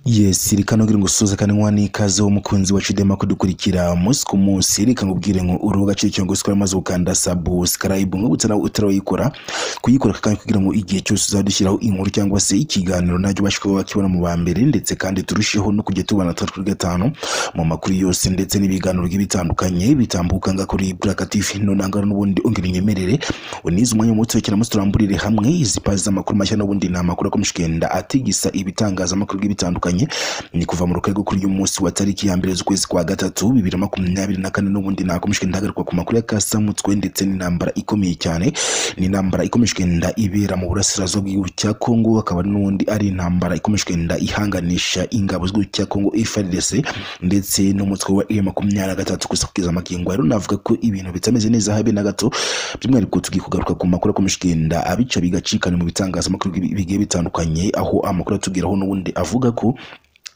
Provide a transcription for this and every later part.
yes reka nubwire ngo usuze kandi nkuha n'ikaze w'umukunzi wacu dema kudukurikira umunsi ku munsi reka nkubwire ngo uri agaciro cyangwa gusikora maze ukanda subscribe nkubutse nawe utarayikora kuyikora kandi kugira ngo igihe cyose uzadushyiraho inkuru cyangwa se ikiganiro nacyo ubashe kuba wakibona mu ba mbere ndetse kandi turusheho no kujya tubana twa kuri gatanu mu makuru yose ndetse n'ibiganiro bitandukanye bitambuka nga kuri Black TV nonanga n'ubundi ongera inyemerere unize umwanya muto cyane musi turamburire hamwe izi pazi z'amakuru mashya n'ubundi ni amakuru akomeje kugenda atigisa ibitangazamakuru bigiye bitandukanye ni kuva mu rukarego kuri uyu munsi wa tariki ya mbere z'ukwezi kwa gatatu bibiri na makumyabiri na kane n'ubundi nakomeje kugenda hagarikwa ku makuru ya kasamutswe ndetse n'intambara ikomeye cyane ni intambara ikomeje kugenda ibera mu burasirazuba bw'igihugu cya Kongo akaba ari n'ubundi ari intambara ikomeje kugenda ihanganisha ingabo z'igihugu cya Kongo FARDC ndetse n'umutwe wa M makumyabiri na gatatu gusa kugeza amagingo rero navuga ko ibintu bitameze neza habe na gato by'umwihariko tugiye kugaruka ku makuru akomeje kugenda abica bigacikana mu bitangazamakuru bigiye bitandukanye aho amakuru atugeraho n'ubundi avuga ko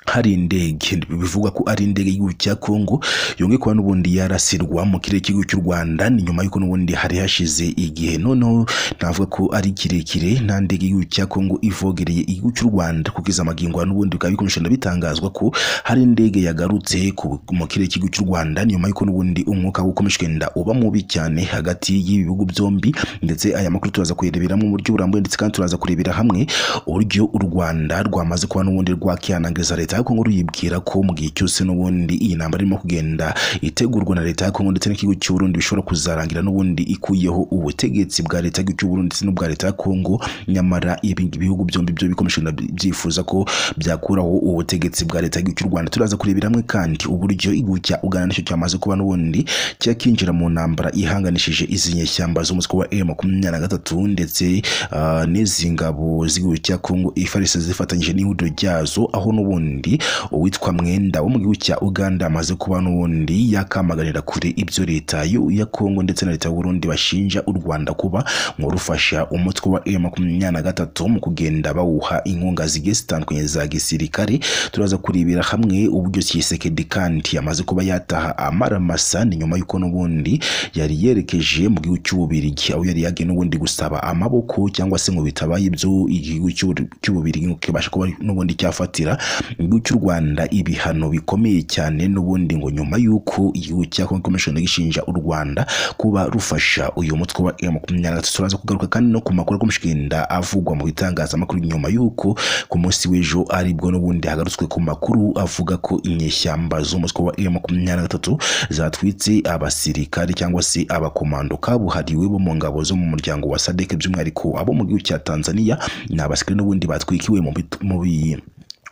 hari indege bivugwa ko ari indege y'igihugu cya Kongo yongeye kuba n'ubundi yarasirwa mu kirere cy'igihugu cy'u Rwanda ni nyuma y'uko n'ubundi hari hashize igihe noneho navuga ko ari kirekire nta ndege y'igihugu cya Kongo ivogereye igihugu cy'u Rwanda kugeza amagingo ya n'ubundi bikaba bikomeje bitangazwa ko hari indege yagarutse ku- mu kirere cy'igihugu cy'u Rwanda ni nyuma y'uko n'ubundi umwuka ukomeje kugenda uba mubi cyane hagati y'ibi bihugu byombi ndetse aya makuru turaza kuyarebera mu buryo burambuye ndetse kandi turaza kurebera hamwe uburyo u Rwanda rwamaze kuba n'ubundi rwakihanangiriza leta ya Kongo ruyibwira ko mu gihe cyose n'ubundi iyi ntambara irimo kugenda itegurwa na leta ya Kongo ndetse n'ikigo cy'uburundi bishobora kuzarangira n'ubundi ikuyeho ubutegetsi bwa leta y'igihugu cy'uburundi ndetse n'ubwa leta ya Kongo nyamara ibi- ibihugu byombi byo bikomeje na- byifuza ko byakuraho ubutegetsi bwa leta y'igihugu cy'u Rwanda turaza kurebera hamwe kandi uburyo igihugu cya Uganda nacyo cyamaze kuba n'ubundi cyakinjira mu ntambara ihanganishije izi nyeshyamba z'umutwe wa M makumyabiri na gatatu ndetse ah, n'izi ngabo z'igihugu cya Kongo ifarisi zifatanyije n'ihuriro ryazo aho n'ubundi uwitwa mwenda wo mu gihugu cya uganda amaze kuba n'ubundi yakamaganira kure ibyo leta yo- ya kongo ndetse na leta y'uburundi bashinja u rwanda kuba mu rufasha umutwe wa m makumyabiri na gatatu mu kugenda bawuha inkunga zigiye zitandukanye za gisirikare turaza kurebera hamwe uburyo kisekedi kandi amaze kuba yataha amaramasa ni nyuma y'uko n'ubundi yari yerekeje mu gihugu cy'ububirigi aho yari yagiye n'ubundi gusaba amaboko cyangwa se ngo bitabaye ibyo igihugu cy'u- cy'ububirigi ngo kibashe kuba n'ubundi cyafatira igihugu cy'u Rwanda ibihano bikomeye cyane n'ubundi ngo nyuma y'uko igihugu cya Congo Commission gishinja u Rwanda kuba rufasha uyu mutwe wa M23 turaza kugaruka kandi no ku makuru akomeje kugenda avugwa mu bitangazamakuru nyuma y'uko ku munsi w'ejo aribwo n'ubundi hagarutswe ku makuru avuga ko inyeshyamba z'umutwe wa M23 zatwitse abasirikare cyangwa se abakomando kabuhariwe bo mu ngabo zo mu muryango wa SADC by'umwihariko abo mu gihugu cya Tanzania ni abasirikare n'ubundi batwikiwe mu bit- mu bi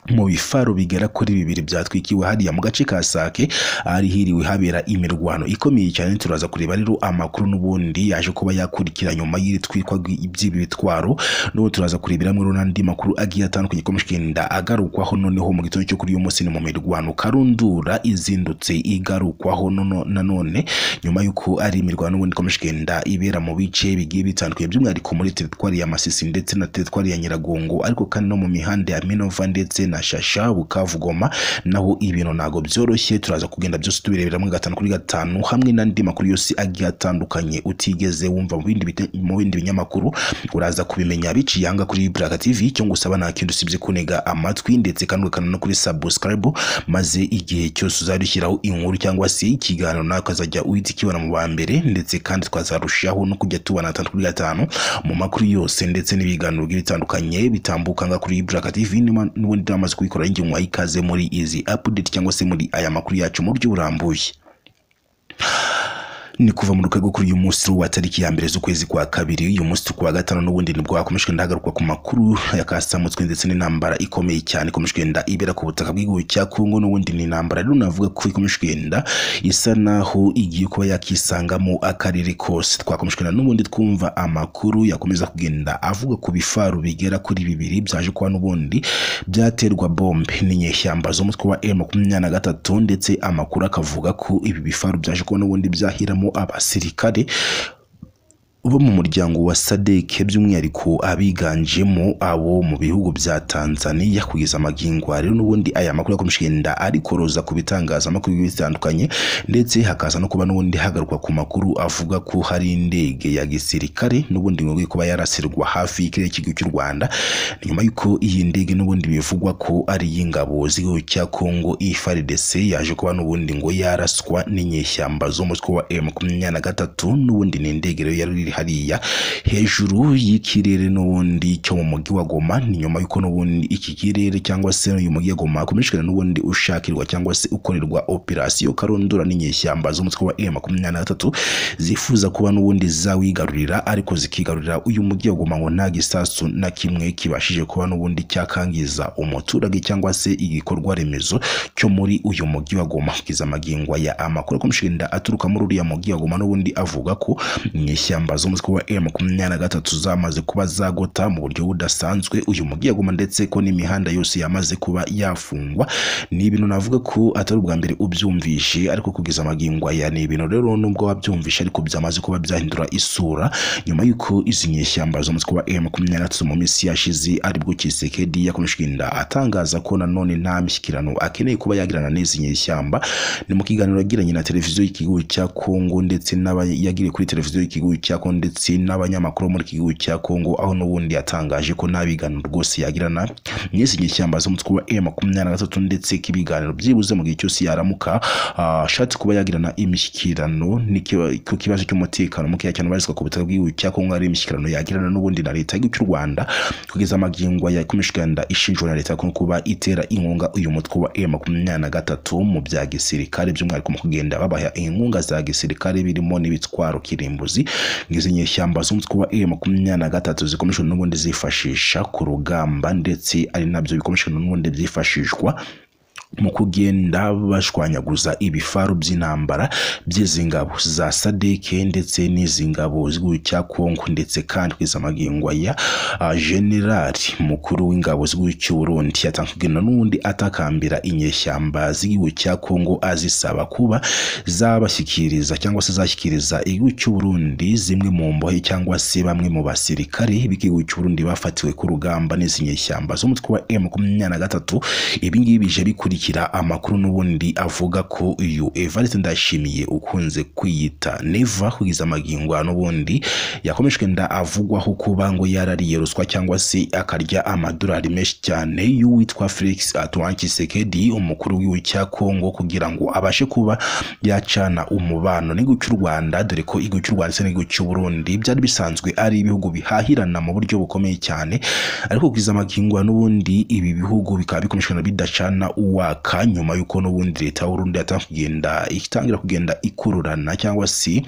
mu bifaro bigera kuri bibiri byatwikiwe hariya mu gace ka Sake ahari hiriwe habera imirwano ikomeye cyane turaza kureba rero amakuru n'ubundi yaje kuba yakurikira nyuma y'iri twikwa by'ibi bitwaro n'ubu turaza kurebera muri n'andi makuru agiye atandukanye akomeje kugenda agarukwaho noneho mu gitondo cyo kuri uyu munsi ni mu mirwano karundura izindutse igarukwaho nono- nanone nyuma y'uko ari imirwano n'ubundi ikomeje kugenda ibera mu bice bigiye bitandukanye by'umwihariko muri teritwari ya Masisi ndetse na teritwari ya Nyiragongo ariko kandi no mu mihanda ya Minova ndetse na Shasha Bukavu Goma naho ibintu ntago byoroshye turaza kugenda byose tubirebera muri gatanu kuri gatanu hamwe n'andi makuru yose agiye atandukanye utigeze wumva mu bindi bite- mu bindi binyamakuru uraza kubimenya biciye hanga kuri Black TV cyo ngusaba nta kindi usibye kunega amatwi ndetse kandi ugakanda no kuri subscribe maze igihe cyose uzadushyiraho inkuru cyangwa se ikiganiro nawe ukazajya uhita ukibona mu ba mbere ndetse kandi twazarushaho no kujya tubana gatandatu kuri gatanu mu makuru yose ndetse n'ibiganiro bigiye bitandukanye bitambuka nga kuri Black TV nima- n'ubundi namaze kubikora njye nkwaye ikaze muri izi update cyangwa se muri aya makuru yacu mu buryo burambuye ni kuva mu rwego kuri uyu munsi wa tariki ya mbere z'ukwezi kwa kabiri uyu munsi ku wa gatanu n'ubundi nibwo hakomeje kugenda hagarukwa ku makuru ya kasamutswe ndetse n'intambara ikomeye cyane ikomeje kugenda ibera ku butaka bw'igihugu cya Kongo n'ubundi ni intambara rero navuga ko ikomeje kugenda isa naho igiye kuba yakisangamo akarere kose twakomeje kugenda n'ubundi twumva amakuru yakomeza kugenda avuga ku bifaru bigera kuri bibiri byaje kuba n'ubundi byaterwa bombe n'inyeshyamba z'umutwe wa M makumyabiri na gatatu ndetse amakuru akavuga ko ibi bifaru byaje kuba n'ubundi byahiramo abasirikare bo mu muryango wa sadeke by'umwihariko abiganjemo abo mu bihugu bya tanzania kugeza amagingwa rero n'ubundi aya makuru yakomeje kugenda arikoroza ku bitangazamakuru bigiye bitandukanye ndetse hakaza no kuba n'ubundi hagarukwa ku makuru avuga ko hari indege ya gisirikare n'ubundi ngo kuba yarasirwa hafi y'ikirere cy'igihugu cy'u rwanda nyuma y'uko iyi ndege n'ubundi bivugwa ko ari iy'ingabo z'igihugu cya kongo ifrdc yaje kuba n'ubundi ngo yaraswa n'inyeshyamba zo mu mutwe wa m makumyabiri na gatatu n'ubundi ni indege rero yari iri hariya hejuru y'ikirere n'ubundi cyo mu mujyi wa goma ni nyuma y'uko n'ubundi iki kirere cyangwa se uyu mujyi wa goma hakomeje kugenda n'ubundi ushakirwa cyangwa se ukorerwa operasiyo karondora n'inyeshyamba z'umutwe wa m makumyabiri na gatatu zifuza kuba n'ubundi zawigarurira ariko zikigarurira uyu mujyi wa goma ngo nta gisasu na kimwe kibashije kuba n'ubundi cyakangiza umuturage cyangwa se igikorwa remezo cyo muri uyu mujyi wa goma kugeza amagingwa ya amakuru akomeje kugenda aturuka muri uriya mujyi wa goma n'ubundi avuga ko mu ishyamba zo mu mutwe wa m makumyabiri na gatatu zamaze kuba zagota mu buryo budasanzwe uyu mujyi wa goma ndetse ko n'imihanda yose yamaze kuba yafungwa ni ibintu navuga ko atari ubwa mbere ubyumvishe ariko kugeza amagingwa ya ni ibintu rero nubwo wabyumvishe ariko byamaze kuba byahindura isura nyuma y'uko izi nyeshyamba zo mu mutwe wa m makumyabiri na gatatu mu minsi yashize aribwo kisekedi yakomeje kugenda atangaza ko nanone nta mishyikirano akeneye kuba yagirana n'izi nyeshyamba ni mu kiganiro yagiranye na televiziyo y'igihugu cya kongo ndetse n'aba- yagiriye kuri televiziyo y'igihugu cya kongo ndetse n'abanyamakuru bo muri iki gihugu cya kongo aho n'ubundi yatangaje ko nta biganiro rwose yagirana n'izi nyeshyamba z'umutwe wa m makumyabiri na gatatu ndetse k'ibiganiro byibuze mu gihe cyose yaramuka ah, ashatse kuba yagirana imishyikirano n'ikiba- ku kibazo cy'umutekano mukeya cyane ubarizwa ku butaka bw'igihugu cya kongo ari imishyikirano yagirana n'ubundi na leta y'igihugu cy'u rwanda kugeza amagingo yakomeje kugenda ishinjwa na leta ko kuba itera inkunga uyu mutwe wa m makumyabiri na gatatu mu bya gisirikare by'umwihariko mu kugenda babaha inkunga za gisirikare birimo n'ibitwaro kirimbuzi nk'izi nyeshyamba z'umutwe wa m makumyabiri na gatatu zikomeje n'ubundi zifashisha ku rugamba ndetse ari nabyo bikomeje n'ubundi byifashishwa mu kugenda bashwanyaguza ibifaru by'intambara by'izi ngabo za sadeke ndetse n'izi ngabo z'igihugu cya kongo ndetse kandi kugeza amagingwa ya ah, generali mukuru w'ingabo z'igihugu cy'u burundi yatanze kugenda n'ubundi atakambira inyeshyamba z'igihugu cya kongo azisaba kuba zabashyikiriza cyangwa se zashyikiriza igihugu cy'u burundi zimwe mu mbohe cyangwa se bamwe mu basirikare b'igihugu cy'u burundi bafatiwe ku rugamba n'izi nyeshyamba z'umutwe wa m makumyabiri na gatatu ibi ngibi bije bikurikira amakuru n'ubundi avuga ko uyu evariste ndashimiye ukunze kwiyita neva kugeza amagingo n'ubundi yakomeje kugenda avugwaho kuba ngo yarariye ruswa cyangwa se akarya amadolari menshi cyane y'uwitwa felix antoine tshisekedi umukuru w'igihugu cya kongo kugira ngo abashe kuba yacana umubano n'igihugu cy'u rwanda dore ko igihugu cy'u rwanda ndetse n'igihugu cy'u burundi byari bisanzwe ari ibihugu bihahirana mu buryo bukomeye cyane ariko kugeza amagingo n'ubundi ibi bihugu bikaba bikomeje kugenda bidacana uwaka nyuma y'uko n'ubundi leta y'uburundi yatangira kugenda itangira kugenda ikururana cyangwa se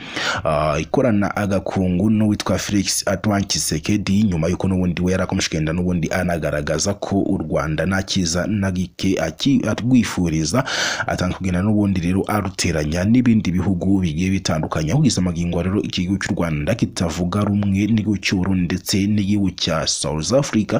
ah, ikorana agakungu n'uwitwa felix antoine tshisekedi nyuma y'uko n'ubundi we yari akomeje kugenda n'ubundi anagaragaza ko u rwanda nta cyiza na gike aki- arwifuriza atanga kugenda n'ubundi rero aruteranya n'ibindi bihugu bigiye bitandukanye aho kugeza amagingo rero iki gihugu cy'u rwanda kitavuga rumwe n'igihugu cy'uburundi ndetse n'igihugu cya south africa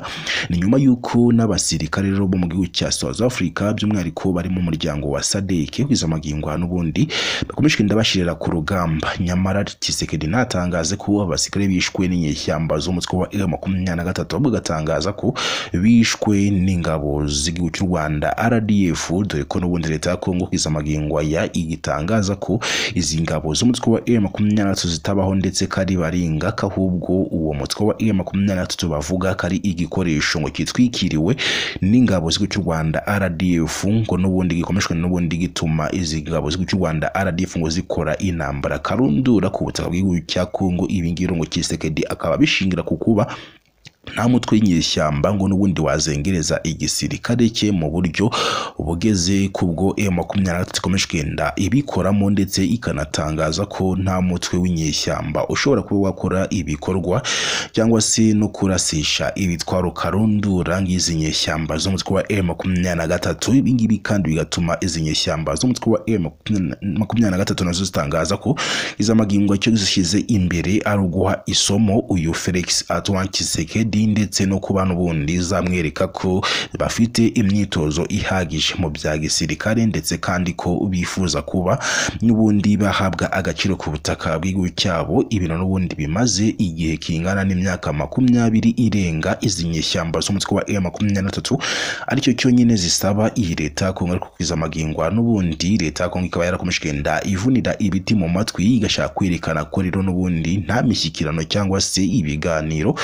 ni nyuma y'uko n'abasirikare rero bo mu gihugu cya south africa by'umwihariko bari mu muryango wa sadeke kugeza amagingo n'ubundi bakomeje kugenda bashirira ku rugamba nyamara kisekedi ntatangaze ko abasirikare bishwe n'inyeshyamba z'umutwe wa m makumyabiri na gatatu ahubwo agatangaza ko bishwe n'ingabo z'igihugu cy'u rwanda rdf dore ko n'ubundi leta ya kongo kugeza amagingo ya igitangaza ko izi ngabo z'umutwe wa m makumyabiri na gatatu zitabaho ndetse kari baringa ko ahubwo uwo mutwe wa m makumyabiri na gatatu bavuga ko ari igikoresho ngo kitwikiriwe n'ingabo z'igihugu cy'u rwanda rdf ngo n'ubundi gikomeshwa n'ubundi gituma izi ngabo z'igihugu cy'u rwanda rdf ngo zikora intambara karundura ku butaka bw'igihugu cya kongo ibi ngibi rero ngo kisekedi akaba abishingira ku kuba nta mutwe w'inyeshyamba ngo n'ubundi wazengereza igisirikare cye mu buryo bugeze kubwo m makumyabiri na gatatu ikomeje kugenda ibikoramo ndetse ikanatangaza ko nta mutwe w'inyeshyamba ushobora kuba wakora ibikorwa cyangwa se no kurasisha ibitwaro karundura nk'izi nyeshyamba z'umutwe wa m makumyabiri na gatatu ibi ngibi kandi bigatuma izi nyeshyamba z'umutwe wa m makumyabiri na gatatu nazo zitangaza ko izamagingo cyo zishyize imbere ari uguha isomo uyu felix antoine tshisekedi bundi ndetse no ku bantu bundi zamwereka ko bafite imyitozo ihagije mu bya gisirikare ndetse kandi ko bifuza kuba n'ubundi bahabwa agaciro ku butaka bw'igihugu cyabo ibintu n'ubundi bimaze igihe kingana n'imyaka makumyabiri irenga izi nyeshyamba z'umutwe wa M makumyabiri na tatu aricyo cyonyine zisaba iyi leta kongera kukwiza amagingwa n'ubundi leta ya Kongo ikaba yarakomeje kugenda ivunira ibiti mu matwi igashaka kwerekana ko rero n'ubundi nta mishyikirano cyangwa se ibiganiro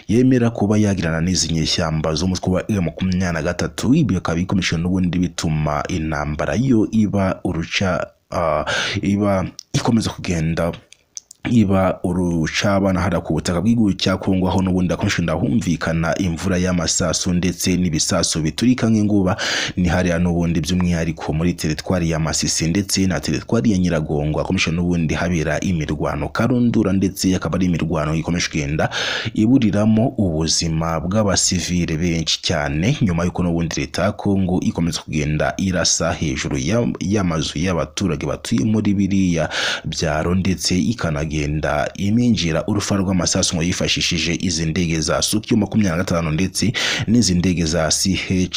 yemera kuba yagirana n'izi nyeshyamba z'umutwe wa M makumyabiri na gatatu ibi bikaba bikomeje n'ubundi bituma intambara yo iba uruca ah, iba ikomeza kugenda iba urucabana hariya ku butaka bw'igihugu cya Kongo aho n'ubundi hakomeje kugenda humvikana imvura y'amasasu ndetse n'ibisasu biturika nk'inguba ni hariya n'ubundi by'umwihariko muri teritwari ya Masisi ndetse na teritwari ya Nyiragongo hakomeje n'ubundi habera imirwano karundura ndetse akaba ari imirwano ikomeje kugenda iburiramo ubuzima bw'abasivile benshi cyane nyuma y'uko n'ubundi leta ya Kongo ikomeza kugenda irasa hejuru ya- y'amazu y'abaturage batuye muri biriya byaro ndetse ikanaga kugenda iminjira urufa rw'amasasu ngo yifashishije izi ndege za Suki makumyabiri na gatanu ndetse n'izi ndege za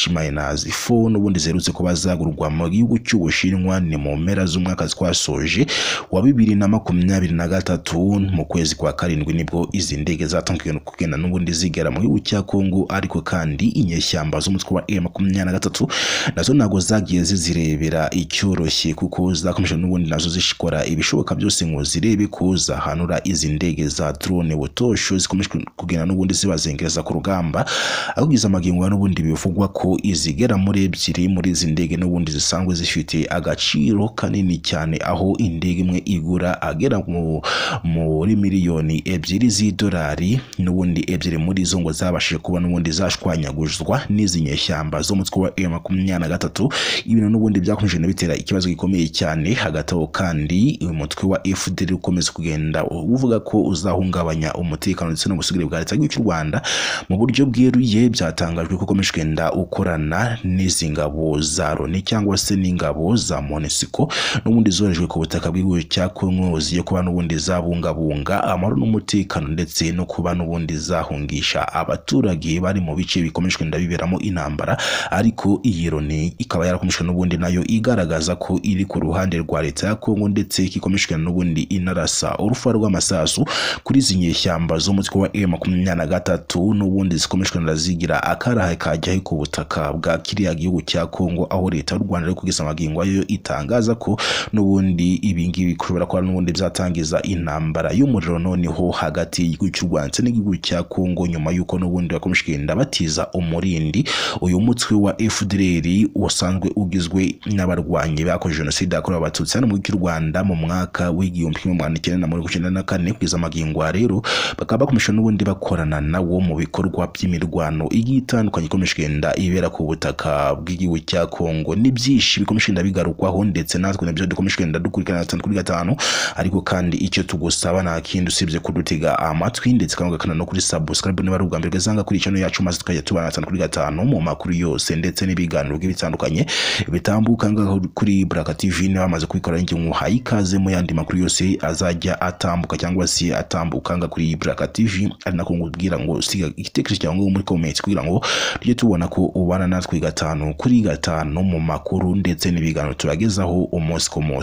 CH-4 n'ubundi ziherutse kuba zagurwa mu gihugu cy'Ubushinwa ni mu mpera z'umwaka twasoje wa bibiri na makumyabiri na gatatu mu kwezi kwa karindwi nibwo izi ndege zatangiye kugenda n'ubundi zigera mu gihugu cya Kongo ariko kandi inyeshyamba z'umutwe wa M makumyabiri na gatatu nazo ntabwo zagiye zizirebera icyoroshye kuko zakomeje n'ubundi nazo zishikora ibishoboka byose ngo zirebe ko zahanura izi ndege za drone butosho zikomeje kugenda n'ubundi zibazengereza ku rugamba ahubwiza amagingo n'ubundi bivugwa ko izigera muri ebyiri muri izi ndege n'ubundi zisanzwe zifite agaciro kanini cyane aho indege imwe igura agera mu- muri miliyoni ebyiri z'idolari n'ubundi ebyiri muri zo ngo zabashije kuba n'ubundi zashwanyaguzwa n'izi nyeshyamba z'umutwe wa M makumyabiri na gatatu ibintu n'ubundi byakomeje no bitera ikibazo gikomeye cyane hagati aho kandi uyu mutwe wa FDL ukomeza kugenda uvuga ko uzahungabanya umutekano ndetse n'ubusugire bwa leta y'igihugu cy'u Rwanda mu buryo bweruye byatangajwe ko ukomeje kugenda ukorana n'izi ngabo za Loni cyangwa se n'ingabo za Monusco n'ubundi zorejwe ku butaka bw'igihugu cya Kongo ziye kuba n'ubundi zabungabunga amahoro n'umutekano ndetse no kuba n'ubundi zahungisha abaturage bari mu bice bikomeje kugenda biberamo intambara ariko iyi Loni ikaba yarakomeje n'ubundi nayo igaragaza ko iri ku ruhande rwa leta ya Kongo ndetse ikomeje kugenda n'ubundi inarasa urufa rw'amasasu kuri izi nyeshyamba z'umutwe wa M makumyabiri na gatatu n'ubundi zikomeje kugenda zigira akarahe kajyaho ku butaka bwa kiriya gihugu cya Kongo aho leta y'u Rwanda iri kugeza amagingo yayo itangaza ko n'ubundi ibingibi bishobora kuba n'ubundi byatangiza intambara y'umuriro noneho hagati y'igihugu cy'u Rwanda ndetse n'igihugu cya Kongo nyuma y'uko n'ubundi bakomeje kugenda batiza umurindi uyu mutwe wa FDLR wasanzwe ugizwe n'abarwanyi bakoze jenoside yakorewe abatutsi hano mu gihugu cy'u Rwanda mu mwaka w'igihumbi kimwe magana cyenda na mirongo icyenda na kane kugeza amagingo aha rero bakaba bakomeje n'ubundi bakorana nawo mu bikorwa by'imirwano igiye itandukanye ikomeje kugenda ibera ku butaka bw'igihugu cya Kongo n'ibyinshi bikomeje kugenda bigarukwaho ndetse natwe nabyo dukomeje kugenda dukurikirana gatanu kuri gatanu ariko kandi icyo tugusaba nta kindi usibye kudutega amatwi ndetse kandi ugakana no kuri subscribe niba ari ubwa mbere ugazanga kuri channel yacu maze tukajya tubana gatanu kuri gatanu mu makuru yose ndetse n'ibiganiro bigiye bitandukanye bitambuka ngaho kuri Baraka TV niba bamaze kubikorana ingingo muhaye ikaze mu yandi makuru yose azajya atambuka cyangwa se atambuka ngaho kuri Baraka TV ari nako ngubwira ngo siga igitekerezo cyawe ngaho muri comments kugira ngo tujye tubona ko ubana natwe gatanu kuri gatanu mu makuru ndetse n'ibiganiro turagezaho umunsi ku munsi